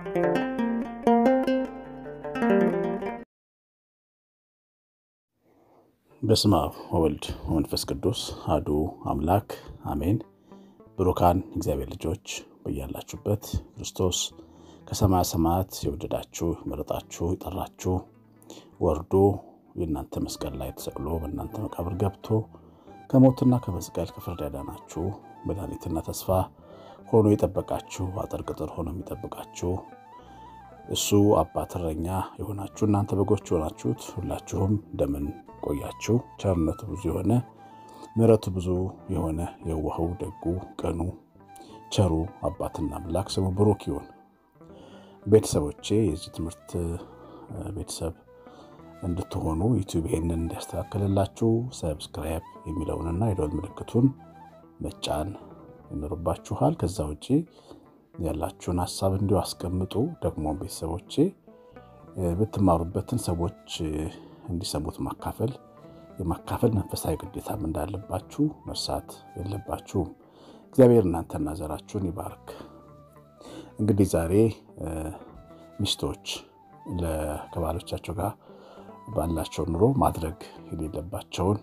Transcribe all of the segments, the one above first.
በስመ አብ ወወልድ ወመንፈስ ቅዱስ አሐዱ አምላክ አሜን። ብሩካን እግዚአብሔር ልጆች በያላችሁበት ክርስቶስ ከሰማያ ሰማያት የወደዳችሁ የመረጣችሁ የጠራችሁ ወርዶ የእናንተ መስቀል ላይ ተሰቅሎ በእናንተ መቃብር ገብቶ ከሞትና ከመስቀል ከፍርድ ያዳናችሁ መድኃኒትና ተስፋ ሆኖ የጠበቃችሁ አጥር ቅጥር ሆኖ የሚጠብቃችሁ እሱ አባት እረኛ የሆናችሁ እናንተ በጎች የሆናችሁት ሁላችሁም እንደምን ቆያችሁ? ቸርነቱ ብዙ የሆነ ምሕረቱ ብዙ የሆነ የዋሁ ደጉ ቀኑ ቸሩ አባትና አምላክ ስሙ ብሩክ ይሁን። ቤተሰቦቼ የዚህ ትምህርት ቤተሰብ እንድትሆኑ ዩቲዩብ ይሄንን እንዲያስተካክልላችሁ ሰብስክራይብ የሚለውንና የደወል ምልክቱን መጫን ይኖርባችኋል። ከዛ ውጭ ያላችሁን ሀሳብ እንዲሁ አስቀምጡ። ደግሞ ቤተሰቦቼ ብትማሩበትን ሰዎች እንዲሰሙት ማካፈል የማካፈል መንፈሳዊ ግዴታም እንዳለባችሁ መርሳት የለባችሁም። እግዚአብሔር እናንተና ዘራችሁን ይባርክ። እንግዲህ ዛሬ ሚስቶች ከባሎቻቸው ጋር ባላቸው ኑሮ ማድረግ የሌለባቸውን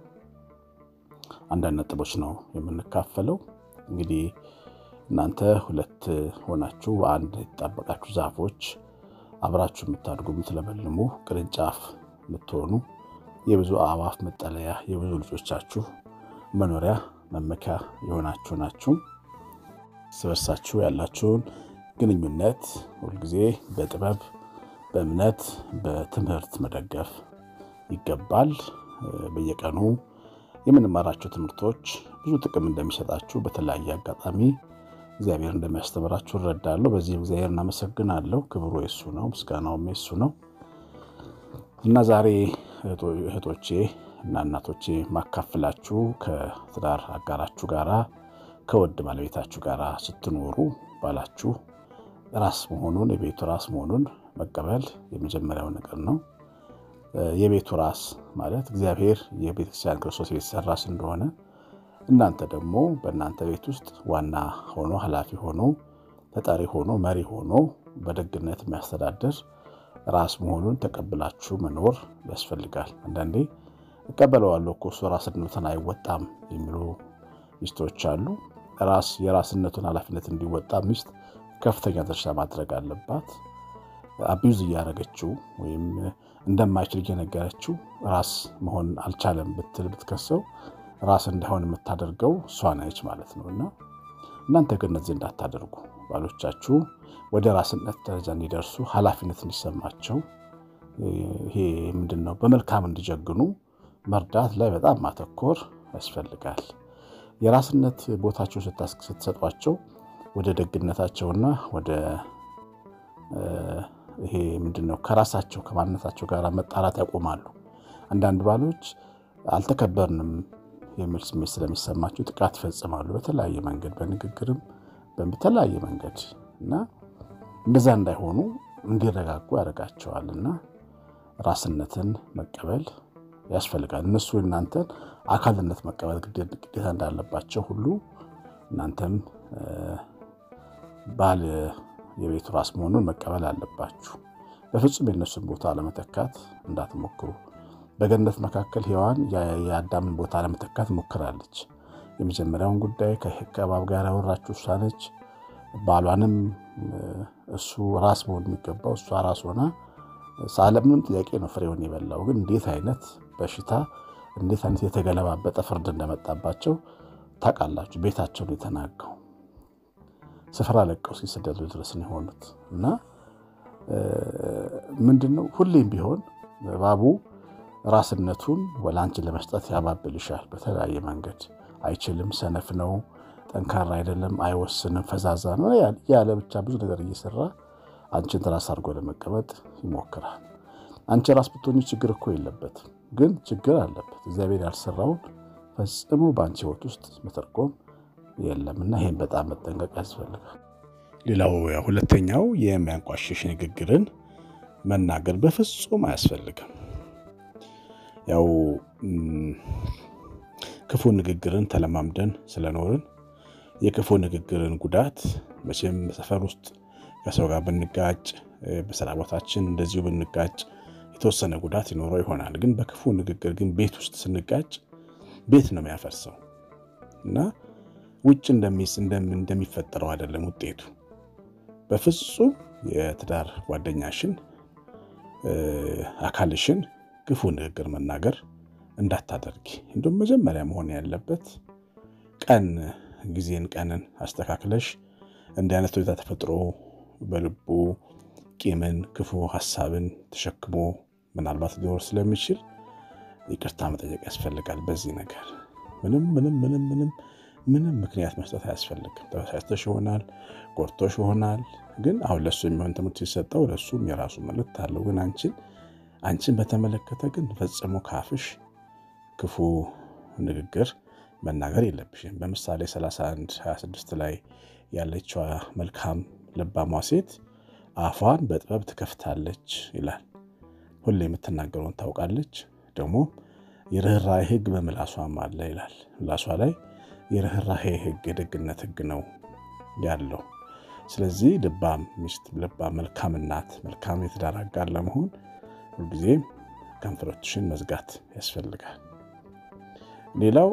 አንዳንድ ነጥቦች ነው የምንካፈለው። እንግዲህ እናንተ ሁለት ሆናችሁ በአንድ የተጣበቃችሁ ዛፎች አብራችሁ የምታድጉ የምትለመልሙ ቅርንጫፍ የምትሆኑ የብዙ አእዋፍ መጠለያ የብዙ ልጆቻችሁ መኖሪያ መመኪያ የሆናችሁ ናችሁ። እርስ በርሳችሁ ያላችሁን ግንኙነት ሁልጊዜ በጥበብ በእምነት በትምህርት መደገፍ ይገባል። በየቀኑ የምንማራቸው ትምህርቶች ብዙ ጥቅም እንደሚሰጣችሁ በተለያየ አጋጣሚ እግዚአብሔር እንደሚያስተምራችሁ እረዳለሁ። በዚህም እግዚአብሔር እናመሰግናለሁ። ክብሩ የሱ ነው፣ ምስጋናውም የሱ ነው እና ዛሬ እህቶቼ እና እናቶቼ ማካፍላችሁ ከትዳር አጋራችሁ ጋራ ከወድ ባለቤታችሁ ጋር ስትኖሩ ባላችሁ ራስ መሆኑን የቤቱ ራስ መሆኑን መቀበል የመጀመሪያው ነገር ነው። የቤቱ ራስ ማለት እግዚአብሔር የቤተክርስቲያን ክርስቶስ ቤተሰብ ራስ እንደሆነ እናንተ ደግሞ በእናንተ ቤት ውስጥ ዋና ሆኖ ኃላፊ ሆኖ ተጠሪ ሆኖ መሪ ሆኖ በደግነት የሚያስተዳድር ራስ መሆኑን ተቀብላችሁ መኖር ያስፈልጋል። አንዳንዴ እቀበለዋለሁ እኮ እሱ ራስነቱን አይወጣም የሚሉ ሚስቶች አሉ። ራስ የራስነቱን ኃላፊነት እንዲወጣ ሚስት ከፍተኛ ድርሻ ማድረግ አለባት። አቢዩዝ እያደረገችው ወይም እንደማይችል እየነገረችው ራስ መሆን አልቻለም ብትል ብትከሰው ራስ እንዳይሆን የምታደርገው እሷ ነች ማለት ነው። እና እናንተ ግን እነዚህ እንዳታደርጉ ባሎቻችሁ ወደ ራስነት ደረጃ እንዲደርሱ ኃላፊነት እንዲሰማቸው ይሄ ምንድን ነው በመልካም እንዲጀግኑ መርዳት ላይ በጣም ማተኮር ያስፈልጋል። የራስነት ቦታቸው ስትሰጧቸው ወደ ደግነታቸውና ወደ ይሄ ምንድን ነው ከራሳቸው ከማንነታቸው ጋር መጣራት ያቆማሉ። አንዳንድ ባሎች አልተከበርንም የሚል ስሜት ስለሚሰማቸው ጥቃት ይፈጽማሉ። በተለያየ መንገድ በንግግርም በተለያየ መንገድ እና እንደዛ እንዳይሆኑ እንዲረጋጉ ያደርጋቸዋል። እና ራስነትን መቀበል ያስፈልጋል። እነሱ እናንተን አካልነት መቀበል ግዴታ እንዳለባቸው ሁሉ እናንተም ባል የቤቱ ራስ መሆኑን መቀበል አለባችሁ። በፍጹም የእነሱን ቦታ ለመተካት እንዳትሞክሩ። በገነት መካከል ሔዋን የአዳምን ቦታ ለመተካት ሞክራለች። የመጀመሪያውን ጉዳይ ከእባብ ጋር ያወራችው እሷ ነች። ባሏንም እሱ ራስ መሆን የሚገባው እሷ ራስ ሆና ሳለምንም ጥያቄ ነው ፍሬውን የበላው። ግን እንዴት አይነት በሽታ እንዴት አይነት የተገለባበጠ ፍርድ እንደመጣባቸው ታውቃላችሁ። ቤታቸውን የተናገው ስፍራ ለቀው ሲሰደዱ ድረስ ነው የሆኑት እና ምንድን ነው ሁሌም ቢሆን እባቡ ራስነቱን ወላንችን ለመስጠት ያባብልሻል በተለያየ መንገድ። አይችልም፣ ሰነፍ ነው፣ ጠንካራ አይደለም፣ አይወስንም፣ ፈዛዛ ነው ያለ ብቻ ብዙ ነገር እየሰራ አንቺን ራስ አድርጎ ለመቀመጥ ይሞክራል። አንቺ ራስ ብትሆኚ ችግር እኮ የለበትም፣ ግን ችግር አለበት። እግዚአብሔር ያልሰራውን ፈጽሞ በአንቺ ሕይወት ውስጥ መተርጎም የለም እና ይህን በጣም መጠንቀቅ ያስፈልጋል። ሌላው ሁለተኛው የሚያንቋሽሽ ንግግርን መናገር በፍጹም አያስፈልግም። ያው ክፉ ንግግርን ተለማምደን ስለኖርን የክፉ ንግግርን ጉዳት መቼም ሰፈር ውስጥ ከሰው ጋር ብንጋጭ፣ በስራ ቦታችን እንደዚሁ ብንጋጭ የተወሰነ ጉዳት ይኖረው ይሆናል። ግን በክፉ ንግግር ግን ቤት ውስጥ ስንጋጭ ቤት ነው የሚያፈርሰው እና ውጭ እንደሚፈጠረው አይደለም ውጤቱ። በፍጹም የትዳር ጓደኛሽን አካልሽን ክፉ ንግግር መናገር እንዳታደርጊ። እንዲሁም መጀመሪያ መሆን ያለበት ቀን ጊዜን ቀንን አስተካክለሽ እንዲህ አይነት ሁኔታ ተፈጥሮ በልቡ ቂምን፣ ክፉ ሀሳብን ተሸክሞ ምናልባት ሊኖር ስለሚችል ይቅርታ መጠየቅ ያስፈልጋል። በዚህ ነገር ምንም ምንም ምንም ምንም ምንም ምክንያት መስጠት አያስፈልግም። ተበሳጭተሽ ይሆናል፣ ጎድቶሽ ይሆናል። ግን አሁን ለሱ የሚሆን ትምህርት ሲሰጠው ለሱም የራሱ መልእክት አለው። ግን አንቺን አንቺን በተመለከተ ግን ፈጽሞ ካፍሽ ክፉ ንግግር መናገር የለብሽም። በምሳሌ 31 26 ላይ ያለችዋ መልካም ልባሟ ሴት አፏን በጥበብ ትከፍታለች ይላል። ሁሌ የምትናገረውን ታውቃለች። ደግሞ የርኅራኄ ሕግ በምላሷም አለ ይላል። ምላሷ ላይ የርኅራኄ ሕግ የደግነት ሕግ ነው ያለው። ስለዚህ ልባም ሚስት፣ ልባም መልካም እናት፣ መልካም የትዳር አጋር ለመሆን ሁልጊዜ ከንፈሮችሽን መዝጋት ያስፈልጋል። ሌላው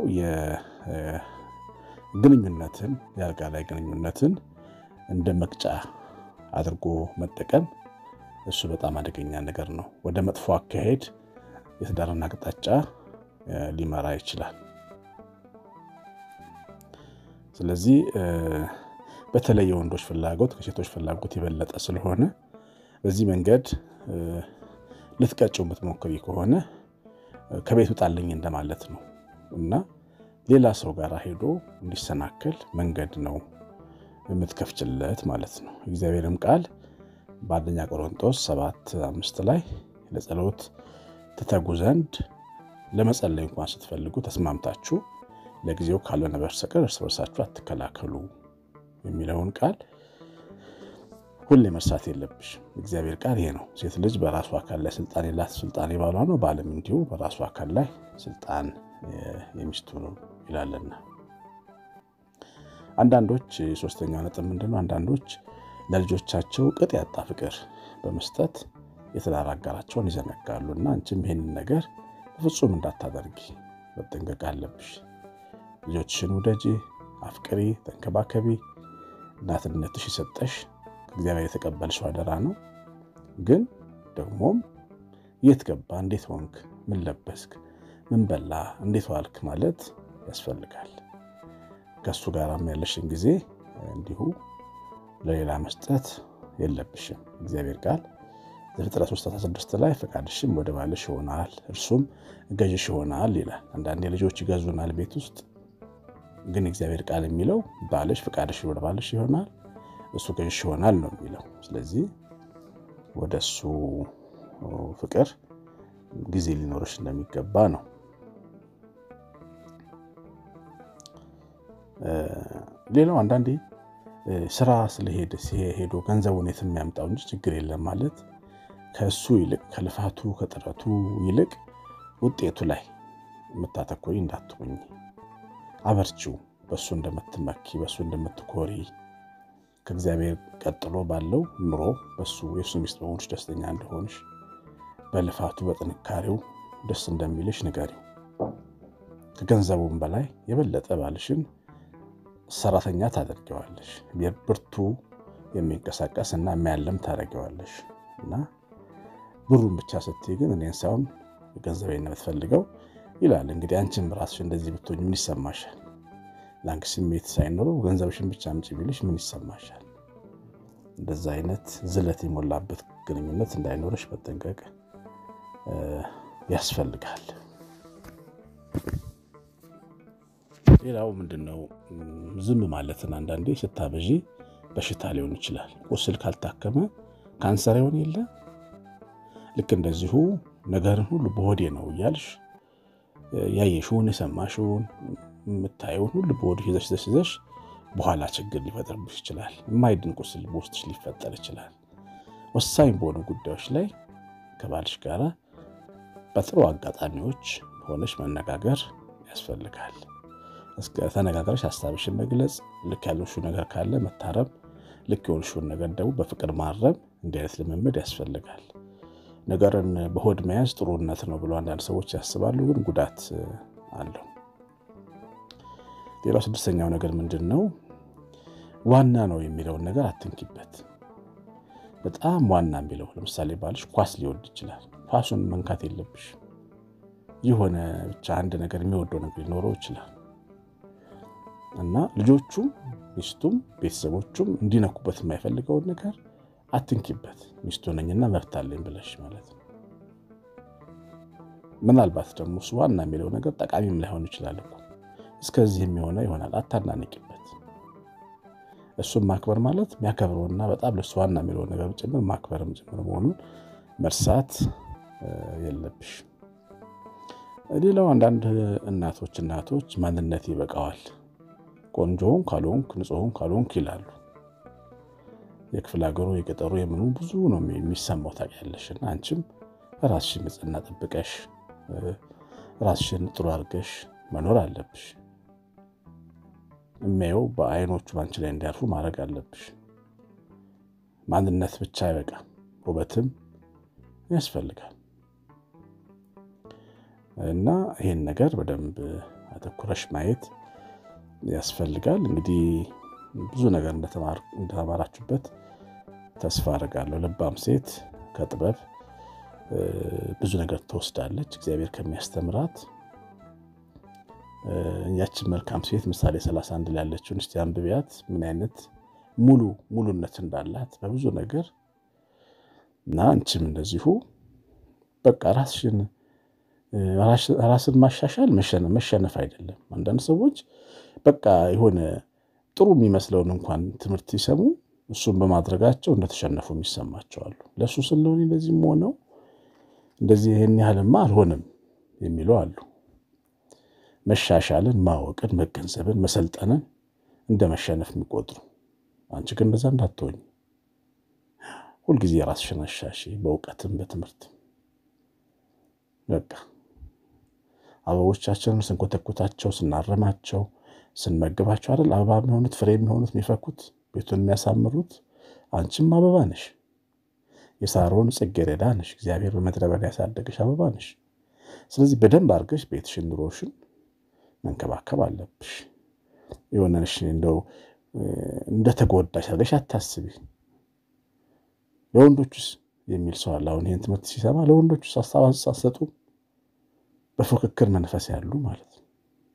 የግንኙነትን የአልጋ ላይ ግንኙነትን እንደ መቅጫ አድርጎ መጠቀም እሱ በጣም አደገኛ ነገር ነው። ወደ መጥፎ አካሄድ የትዳርን አቅጣጫ ሊመራ ይችላል። ስለዚህ በተለይ የወንዶች ፍላጎት ከሴቶች ፍላጎት የበለጠ ስለሆነ በዚህ መንገድ ልትቀጭው የምትሞክሪ ከሆነ ከቤት ውጣልኝ እንደማለት ነው እና ሌላ ሰው ጋር ሄዶ እንዲሰናከል መንገድ ነው የምትከፍችለት ማለት ነው። እግዚአብሔርም ቃል በአንደኛ ቆሮንጦስ ሰባት አምስት ላይ ለጸሎት ትተጉ ዘንድ ለመጸለይ እንኳን ስትፈልጉ ተስማምታችሁ ለጊዜው ካልሆነ በስተቀር እርስ በርሳችሁ አትከላከሉ የሚለውን ቃል ሁሌ መርሳት የለብሽ። እግዚአብሔር ቃል ይሄ ነው። ሴት ልጅ በራሱ አካል ላይ ስልጣን የላት፣ ስልጣን የባሏ ነው። ባልም እንዲሁ በራሱ አካል ላይ ስልጣን የሚስቱ ነው ይላልና። አንዳንዶች ሶስተኛው ነጥብ ምንድን ነው? አንዳንዶች ለልጆቻቸው ቅጥ ያጣ ፍቅር በመስጠት የትዳር አጋራቸውን ይዘነጋሉ እና አንቺም ይሄንን ነገር በፍጹም እንዳታደርጊ መጠንቀቅ አለብሽ። ልጆችሽን ውደጂ፣ አፍቅሪ፣ ተንከባከቢ። እናትነትሽ የሰጠሽ ከእግዚአብሔር የተቀበልሽው አደራ ነው። ግን ደግሞም የት ገባ፣ እንዴት ሆንክ፣ ምን ለበስክ፣ ምን በላ፣ እንዴት ዋልክ ማለት ያስፈልጋል። ከእሱ ጋርም ያለሽን ጊዜ እንዲሁ ለሌላ መስጠት የለብሽም። እግዚአብሔር ቃል ዘፍጥረት 3፥16 ላይ ፈቃድሽም ወደ ባልሽ ይሆናል እርሱም ገዥሽ ይሆናል ይላል። አንዳንዴ ልጆች ይገዙናል ቤት ውስጥ ግን እግዚአብሔር ቃል የሚለው ባልሽ ፈቃድሽ ወደ ባልሽ ይሆናል እሱ ገዥሽ ይሆናል ነው የሚለው። ስለዚህ ወደ እሱ ፍቅር ጊዜ ሊኖርሽ እንደሚገባ ነው። ሌላው አንዳንዴ ስራ ስለሄደ ሄዶ ገንዘቡን የት የሚያምጣው እንጂ ችግር የለም ማለት ከእሱ ይልቅ ከልፋቱ ከጥረቱ ይልቅ ውጤቱ ላይ የምታተኮሪ እንዳትሆኝ። አበርቺው። በእሱ እንደምትመኪ በእሱ እንደምትኮሪ ከእግዚአብሔር ቀጥሎ ባለው ኑሮ በሱ የእሱ ሚስት በሆንሽ ደስተኛ እንደሆንሽ በልፋቱ በጥንካሬው ደስ እንደሚልሽ ንገሪው። ከገንዘቡም በላይ የበለጠ ባልሽን ሰራተኛ ታደርገዋለሽ። ብርቱ የሚንቀሳቀስ እና የሚያለም ታደርገዋለሽ እና ብሩን ብቻ ስትይ ግን እኔን ሳይሆን ገንዘቤን ነው የምትፈልገው ይላል። እንግዲህ አንቺም ራስሽ እንደዚህ ብትሆኝ ምን ይሰማሻል? ለአንቺ ስሜት ሳይኖረው ገንዘብሽን ብቻ አምጪ ቢልሽ ምን ይሰማሻል? እንደዛ አይነት ዝለት የሞላበት ግንኙነት እንዳይኖርሽ መጠንቀቅ ያስፈልጋል። ሌላው ምንድን ነው? ዝም ማለትን አንዳንዴ ስታበዢ በሽታ ሊሆን ይችላል። ቁስል ካልታከመ ካንሰር ይሆን የለ ልክ እንደዚሁ ነገርን ሁሉ በሆዴ ነው እያልሽ ያየሽውን የሰማሽውን የምታየውን ሁሉ በሆድሽ ይዘሽ ይዘሽ ይዘሽ በኋላ ችግር ሊፈጥርብሽ ይችላል። የማይድን ቁስል በውስጥሽ ሊፈጠር ይችላል። ወሳኝ በሆኑ ጉዳዮች ላይ ከባልሽ ጋር በጥሩ አጋጣሚዎች ሆነሽ መነጋገር ያስፈልጋል። ተነጋግረሽ ሀሳብሽን መግለጽ፣ ልክ ያለሽው ነገር ካለ መታረም፣ ልክ የሆንሽውን ነገር ደግሞ በፍቅር ማረም እንዲህ አይነት ልምምድ ያስፈልጋል። ነገርን በሆድ መያዝ ጥሩነት ነው ብሎ አንዳንድ ሰዎች ያስባሉ፣ ግን ጉዳት አለው። ሌላው ስድስተኛው ነገር ምንድን ነው? ዋና ነው የሚለውን ነገር አትንኪበት። በጣም ዋና የሚለው ለምሳሌ ባልሽ ኳስ ሊወድ ይችላል። ኳሱን መንካት የለብሽ። የሆነ ብቻ አንድ ነገር የሚወደው ነገር ሊኖረው ይችላል እና ልጆቹም ሚስቱም ቤተሰቦቹም እንዲነኩበት የማይፈልገውን ነገር አትንኪበት። ሚስቱ ነኝና መብት አለኝ ብለሽ ማለት ነው። ምናልባት ደግሞ እሱ ዋና የሚለው ነገር ጠቃሚም ላይሆን ይችላል እኮ እስከዚህ የሚሆነ ይሆናል። አታናንቂበት። እሱን ማክበር ማለት የሚያከብረውና በጣም ለሱ ዋና የሚለውን ነገር ጭምር ማክበርም ጭምር መሆኑን መርሳት የለብሽ። ሌላው አንዳንድ እናቶች እናቶች ማንነት ይበቃዋል፣ ቆንጆውን ካልሆንክ ንጹሕን ካልሆንክ ይላሉ። የክፍለ ሀገሩ የገጠሩ የምኑ ብዙ ነው የሚሰማው ታውቂያለሽ። እና አንቺም ራስሽን ንጽሕና ጠብቀሽ ራስሽን ጥሩ አድርገሽ መኖር አለብሽ። የሚያየው በአይኖቹ ባንቺ ላይ እንዲያርፉ ማድረግ አለብሽ። ማንነት ብቻ አይበቃም፣ ውበትም ያስፈልጋል። እና ይህን ነገር በደንብ አተኩረሽ ማየት ያስፈልጋል። እንግዲህ ብዙ ነገር እንደተማራችሁበት ተስፋ አድርጋለሁ። ልባም ሴት ከጥበብ ብዙ ነገር ትወስዳለች፣ እግዚአብሔር ከሚያስተምራት ያችን መልካም ሴት ምሳሌ 31 ላይ ያለችውን እስቲ አንብቢያት። ምን አይነት ሙሉ ሙሉነት እንዳላት በብዙ ነገር እና አንቺም እንደዚሁ በቃ ራስሽን ራስን ማሻሻል መሸነፍ አይደለም። አንዳንድ ሰዎች በቃ የሆነ ጥሩ የሚመስለውን እንኳን ትምህርት ሲሰሙ እሱን በማድረጋቸው እንደተሸነፉ የሚሰማቸዋሉ። ለእሱ ስለሆነ እንደዚህም ሆነው እንደዚህ ይህን ያህልማ አልሆንም የሚሉ አሉ። መሻሻልን፣ ማወቅን፣ መገንዘብን፣ መሰልጠንን እንደ መሸነፍ የሚቆጥሩ አንቺ ግን እንደዛ እንዳትሆኝ ሁልጊዜ ራስሽን አሻሺ፣ በእውቀትም በትምህርትም በቃ አበቦቻችንን ስንኮተኩታቸው ስናረማቸው ስንመግባቸው አይደል አበባ የሚሆኑት ፍሬ የሚሆኑት የሚፈኩት ቤቱን የሚያሳምሩት። አንቺም አበባ ነሽ፣ የሳሮን ጽጌረዳ ነሽ፣ እግዚአብሔር በምድረ በዳ ያሳደገሽ አበባ ነሽ። ስለዚህ በደንብ አድርገሽ ቤትሽን ኑሮሽን መንከባከብ አለብሽ። የሆነሽ እንደው እንደተጎዳሽ አድርገሽ አታስቢ። ለወንዶቹስ የሚል ሰው አለ። አሁን ይህን ትምህርት ሲሰማ ለወንዶቹስ ሀሳብ አትሰጡ በፉክክር መንፈስ ያሉ ማለት ነው።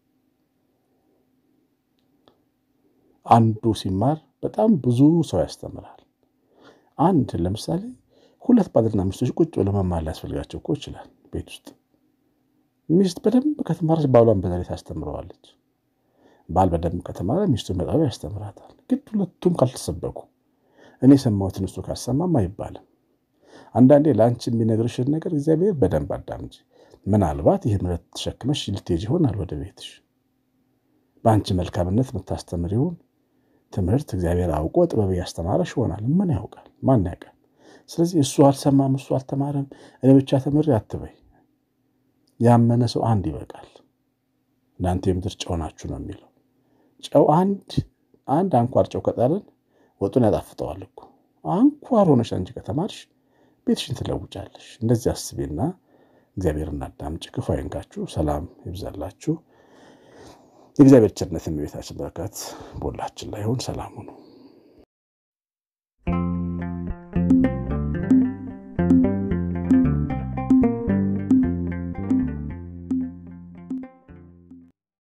አንዱ ሲማር በጣም ብዙ ሰው ያስተምራል። አንድ ለምሳሌ ሁለት ባልና ሚስቶች ቁጭ ብለው መማር ሊያስፈልጋቸው እኮ ይችላል። ቤት ውስጥ ሚስት በደንብ ከተማረች ባሏን በዛ ላይ ታስተምረዋለች። ባል በደንብ ከተማረ ሚስቱን በጣም ያስተምራታል። ግን ሁለቱም ካልተሰበኩ እኔ የሰማሁትን እሱ ካሰማም አይባልም። አንዳንዴ ለአንቺ የሚነግርሽን ነገር እግዚአብሔር በደንብ አዳምጪ። ምናልባት ይህ ምረት ተሸክመሽ ልትሄጂ ይሆናል ወደ ቤትሽ። በአንቺ መልካምነት የምታስተምሪውን ትምህርት እግዚአብሔር አውቆ ጥበብ እያስተማረሽ ይሆናል። ምን ያውቃል? ማን ያውቃል? ስለዚህ እሱ አልሰማም፣ እሱ አልተማረም፣ እኔ ብቻ ተምሬ አትበይ። ያመነ ሰው አንድ ይበቃል። እናንተ የምድር ጨው ናችሁ ነው የሚለው። ጨው አንድ አንድ አንኳር ጨው ከጣልን ወጡን ያጣፍጠዋል እኮ። አንኳር ሆነሽ አንቺ ከተማርሽ ቤትሽን ትለውጫለሽ። እንደዚህ አስቤና እግዚአብሔርን አዳምጪ። ክፉ አይንካችሁ። ሰላም ይብዛላችሁ። የእግዚአብሔር ቸርነት የቤታችን በረከት በሁላችን ላይ ይሁን። ሰላም ሁኑ።